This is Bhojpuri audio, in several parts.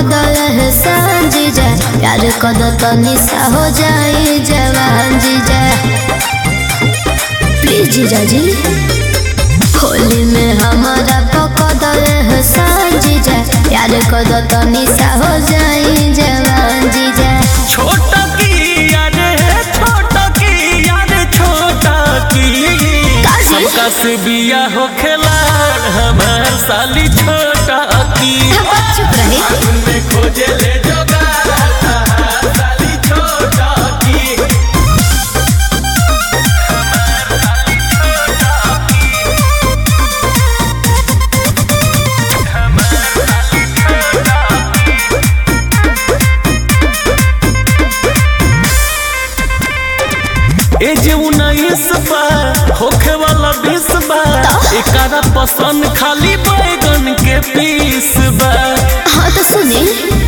पकड़ल है सांझी जा प्यार कद तनी सा हो जाए जवान जीजा प्लीज जीजा जी होली में हमारा पकड़ल है सांझी जा प्यार कद तनी सा हो जाए जवान जीजा छोटा की यारे छोटा की यारे छोटा की काजी? सबका से बिया हो खेला हमार साली छोटा की चुप रहे में खोजे ले जोगा साली छोटा की ए जे उन्नीस बा होखे वाला बीस बा एकरा पसंद खाली बैगन के पीस बा हाँ तो सुने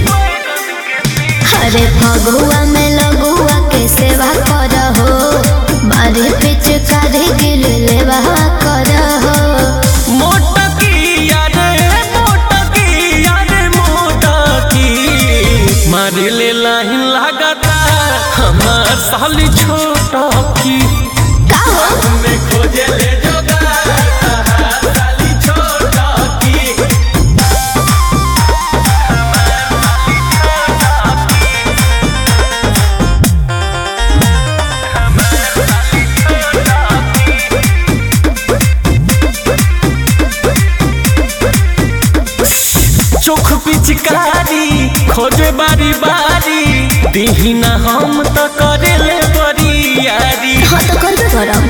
अरे फगुआ में लगुआ के सेवा कर हो मारे पिच करे गिर लेवा कर हो मोटा की यारे मोटा की यारे मोटा की मारे ले लाइन लागता हमार साली छोटा की का हो में खोजे ले जोगा साली छोटा की चोख पिचकारी खोजे बारी बारी दीहिना हम तो करे ले बड़ी यारी हाँ तो कर दे करम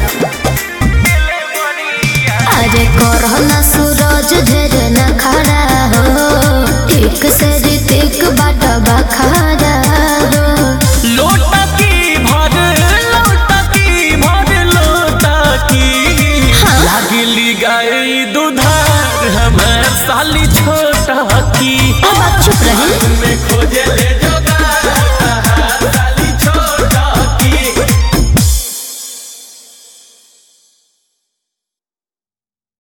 अरे करह ना सूरज ढेर न खड़ा हो ठीक से ऋतिक बाट बखारा हो लोटा की भर लोटा की भर लोटा की हाँ। लागली गाय दुधार हमार साली छोटा की अब आप चुप रहे में खोजे ले